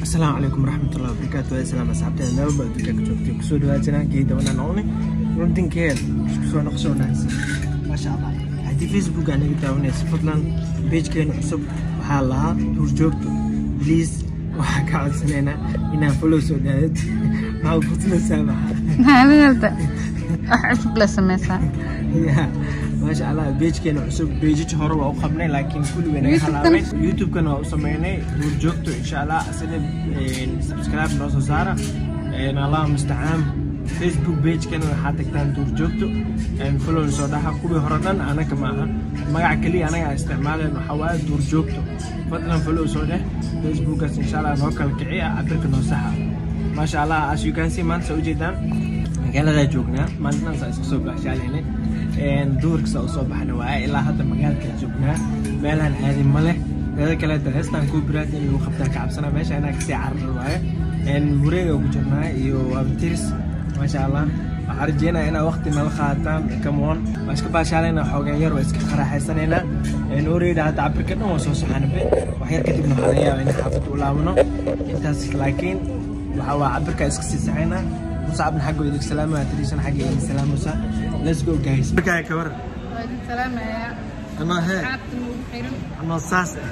asalaamu calaykum waraxmatullahi wabarakaatu waa salaam asxaabteeda meel walba adduunka ka joogtay kusoo dhawaajinaa geeda wanaan oone runtinkeeda isku soo noqosoo wanaagsan maasha allah haddii facebook aa naga daawanaysa fadlan pagekeena cusub waxaa lahaa duurjoogto please waxaa ka codsanaynaa inaa follow soo dhaadad maxaa kutulaysaa maxaa Haalada wax cusub la sameysaa. ya maasha allah beejkeena cusub beejaj hore waa u qabnay laakiin kulli way naga YouTube-kan- halaabay youtube-kana waa u sameynay duurjoogto insha allah asina subscribe noo soo saara Een, allah mustacaan facebook pagekana waxaa tagtaan duurjoogto Een, follow soo dhaxa kuwii hore dhan anaga maaha magaca keliya anaga aan isticmaaleen waxaa waaye duurjoogto fadlan follow soo dheh facebookaas insha allah noo kala kiciya cabirka noo saxa maasha allah as you can see maanta saa ujeedaan magaaladaa joognaa maalintan saa iska soo baxshaalaynay duurkasa usoo baxna waaye ilaa hadda magaalkaa joognaa meelaan caadi ma leh dada kale heestaan copyright in lagu qabtaa ka cabsana meesha inaa kasii carar waaye wareega ku jirnaa iyo waabtiris maasha allah waxaan rajeynaya inaa waqti nala qaataan kamoon waa iska baashaalayna xoogaan yar waa iska qaraaxaysanaynaa oreyda hadda cabirka dhan waa soo soxanabe wax yar kadibna waxaa laga yaabaa in xaafadda u laabano intaas laakiin waxaa waa cabirka iska sii saxaynaa musacabna xagga idig salaamaya tiriisana xagga idin salaamusa let's go guys markaa ka waran Waa idin salaamayaa. anoo hee Asxaabta nagu xiran. anoo saas ah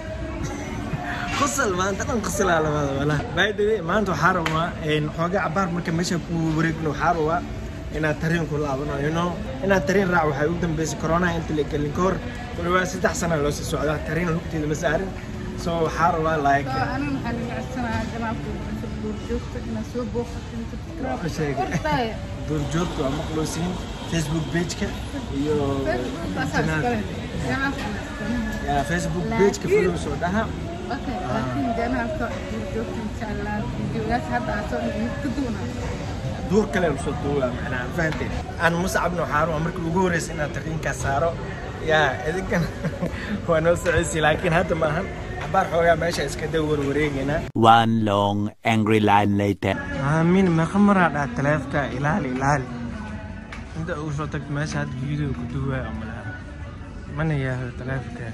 qosol maanta dhan qosolaa labada wala by the way maanta waxaa rabaa een, xoogaa cabaar marka meesha ku wareegno waxaa rabaa inaad tareen ku laabano you know inaad tareen raac waxay ugu dambeysay corona inta la gelin ka hor kulawaa saddex sana loo sii socdaa tareen lugteeda ma saarin so waxaa rabaa like Soo aniga waxaan idin codsanayaa janaabka cusub duurjoogta inaad soo booqato inta Waa sheegay. Kordhaya. duurjoogta waa maqluusiin facebook pageka iyo Facebook asaas kale. Janaabka wanaagsan. ya facebook Laakiin- pageka follow soo dhaha Okay, laakiin janaabka duurjoogta insha Allah videogaas hadda aad soo dhigid ka duwanaa. duur kale lasoo duuba macnaa fahanteen aan musacabna waxaa rabaa markii ugu horeysa inaad tarriinkaa saaro yaa idinkan waa noo socodsi laakiin hadda maahan cabaar xoogaa meesha iska da warwareegaynaa One long angry line later. aamin meeqa maraa dhaa taleefka ilaali ilaali inta ugu soo tagto meesha hadda video ku duwaa oo malaha mana yaahdo taleefka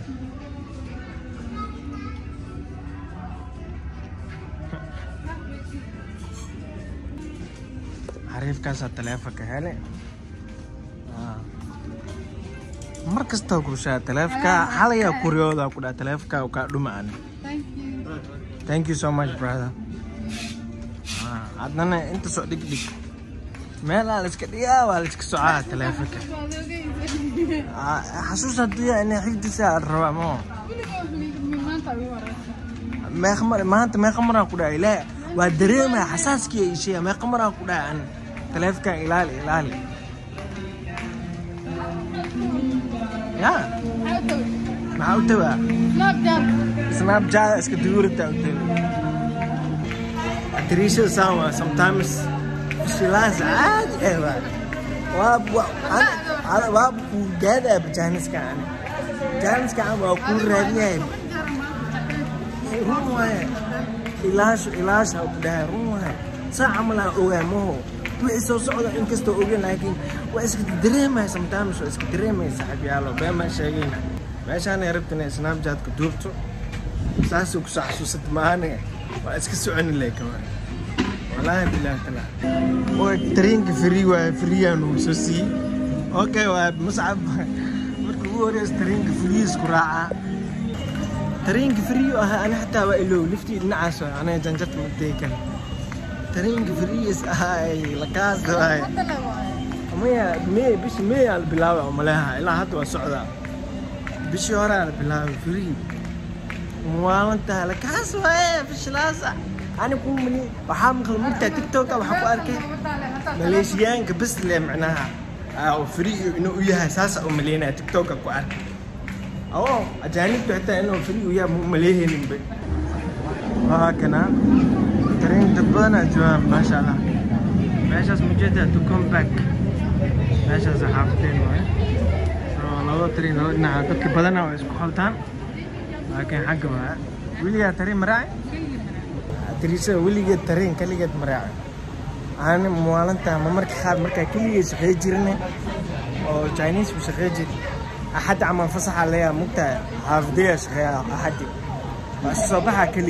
xariifkaasaa taleefonka hele Ah. mar kastoo kushaa taleefka xalayaa kuryooda ku dhaa taleefka kaa dhuma ani Thank you. Thank you so much, brother. Ah, Adnana inta soo dhig dhig. Meel aan la iska dhigaa waa la iska socaa taleefanka. Waad ogeysa. Ah, Xasuus hadduu yahay inay xigdiisa aan rabaa ma oo. Weligaa maanta ugu horeysa. Meeqa mar maanta meeqa maraan ku dhahay ilaahay waa dareemaya xasaaskii ay sheegay meeqa maraan ku dhahay an taleefanka ilaali ilaali. Ya, Maxaa u tawi? maxaa u tawaa? Snapchat. Snapchat iska duurita u tawaa. Tiriisha sama sometimes shilaas caadi eh waa. waa waa ana waa ku gaadaya janiska ana janiska ana waa ku raadiyay run waaye ilaasho ilaasha ku dhahay run waaye saa camal aan ogaamaho wixii soo socda inkastoo ogeyn laakiin waa iska dareemaya sometimes waa iska dareemaya saaxiibyaalo been baan sheegayna meeshaan ay rabta inay snapchat-ka duubto saasuu kusoo xasuusata maahane waa iska soconi leh kama والله بالله طلع ترينك فري وفري ونسو سي اوكي ومصعب marka ugu horeysa tareenka furiisku raaca tareenka frii ah ana xataa waa ilow liftii dhinacaas waa aniga janjarta matay kale tareenka friis ahay lakaas waay Hadda la waayo. maya may bishi may aa la bilaabay oo maleeha ilaa hadda waa socdaa bishii hore aa la bilaabay free maalinta lakaas waaye bishilaasa ani ku mali waxaa maqal mugtaa tiktoka waxaa ku arkay maleeshiyaanka bes le macnaha ah, oo free inuu u yahay saasa u maleynaya tiktoka ku arkay oo ajaanibtu xitaa inuu free u yahay ma maleehayninba waa kana tareen dad badanaa joogaan maasha allah meeshaas mujeeda to come back meeshaas xaafadeen waaye so laba tareen laba dhinaca dadka badanaa waa isku khaltaan laakiin xagga waa weligaa tareen maraaci tiriisada weligeed tareen kaligeed maraaci ani maalinta ma marka qaar markaa keligay shaqey jirne oo chinese ku shaqey jiri axadda camal fasaxa leeyaa mugtaa xaafadaya shaqeeya axaddi waa isu soo baxaa keligeed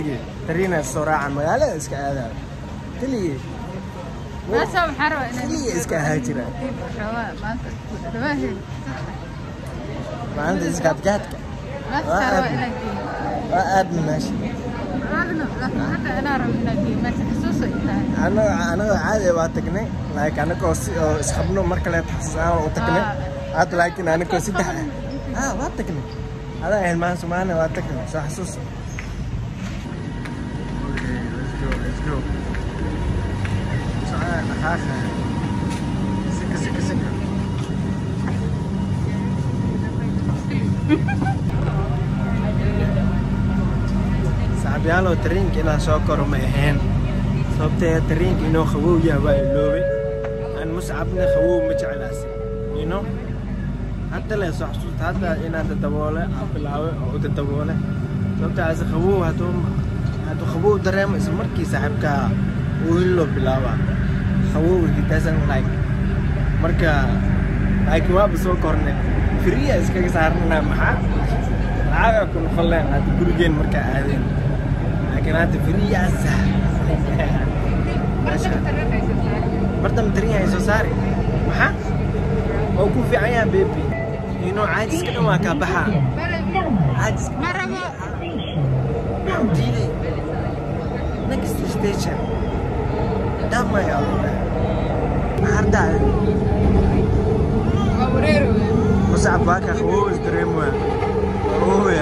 tariina soo raaca magaalada iska aadaayo keligii meesha waxaan rabaa inaan keligii iska ahaa jira rabaa maanta rabaahe maalinta iskaadgaadka meesha rabaa inaan geeyo waa aadna meesha raadna laakiin hadda inaan rabo inaan geeyo meesha xasuuso ay tahay anagoo anagoo caadi waa tagnay like anagoo si oo isqabno mar kale taxsaan u tagnay hadda laakiin anagoo saddex ah ah waa tagnay adaa ahayn maan somaaliya waa tagnay soo xasuus saaxiibyaalow tareenka inaan soo koro ma ahayn sababtee tareenka inuu qabow yahay waa iloobay aan muscabna qabow ma jeclaasi you know hadda le soo xasuusta hadda inaan dadaboole aan bilaabay oo u dadaboole sababtaas qabow hadduu hadduu qabow dareemo isla markii saaxiibkaa uu hilloo bilaabaa qabow he doesn't like marka laakiin waaba soo kornay firiya iskaga saarnanaa maxaa lacaga ku noqon leen hadda gurigeen markaa aadeen laakiin hadda firiyaasa martama tarin yahay soo saari maxaa oo ku fiican yaha bebi inuu caajiska dhan waa kaa baxaa caajiska ma rabo maxuu diiday next station dhamay alda maxardaa waa wareero muscab waa kaa qabow isdareemoya qabowoya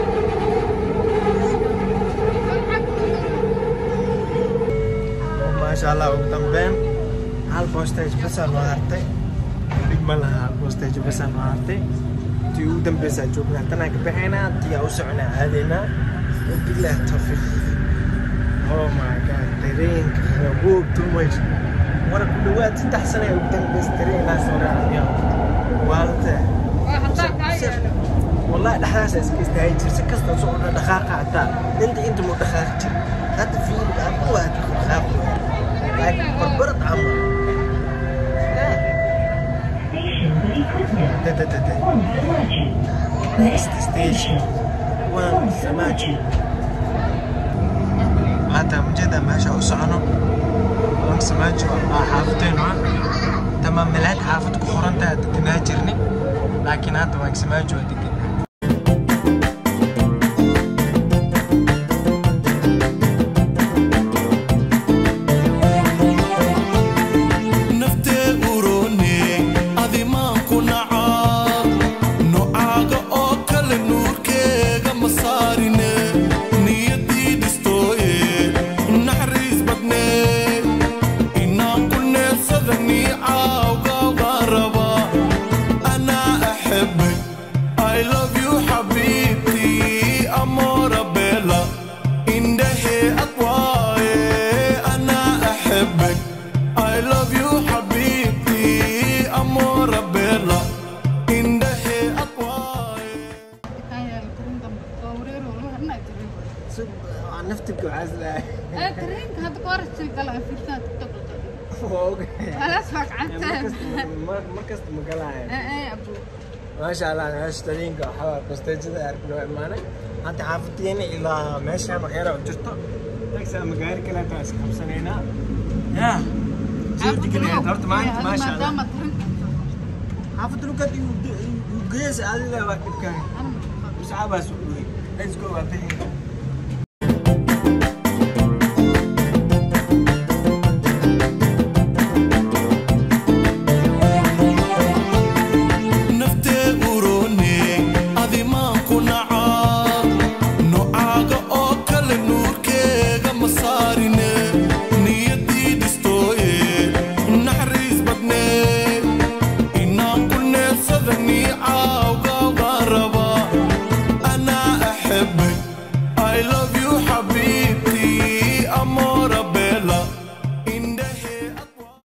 maasha allah ugu dambeyn hal postage basaa noo hartay dhib ma laha hal postage basaa noo hartay tii ugu dambeysaa joognaa tanaa ka baxaynaa tiyaa u soconaa aadaynaa wabilah tawfiiq oh my god tareenka qabow too much war ku dhawaad saddex sana ay ugu dambeysay tareenaa soo raacaya waalta waa hadaa kaa yeelo والله دحاس اسكيست هاي جرس كسر صعود دقاقة حتى انت انت مو دقاقة جر هذا في الأب واحد خاف لكن بربرت عمر ده ده ده ده next station وان سماجي هذا مجد ما شاء وسعنه وان سماجي والله حافتين تمام ملاك حافظ كورنتا تناجرني لكن هذا وان سماجي ودقنا naftee uroone adimaan ku nacaa nocaaga oo kale nuurkeega ma saarine niyadii dhistooye naxariis badnee inaan ku neefsada niicaawga baan rabaa anaa axebe I love you xabiibtii amoora beela indhahee adwaaye anaa axebe I love you حبيبتي أمورة بيلا إنده أطواي kaa yeelo tarin dambe waa wareero walba hadnaa jirin نفتك وعزلة ee tarinka hadda ka hor sii gala fiirtaan tiktok خلاص فاك عنتين مركز مقلاعي ايه ابو ما شاء الله انا اشترينك وحاول بستجد اركب معنا انت حافتيني الى ماشي مغيرة وجرته تكسى مقاري كلها تاسك خمسة هنا يا زرت كلها دورت ما انت ما شاء الله ما ترنت حافظ له قد يقيس هذا واكب كان مش عابس ليتس جو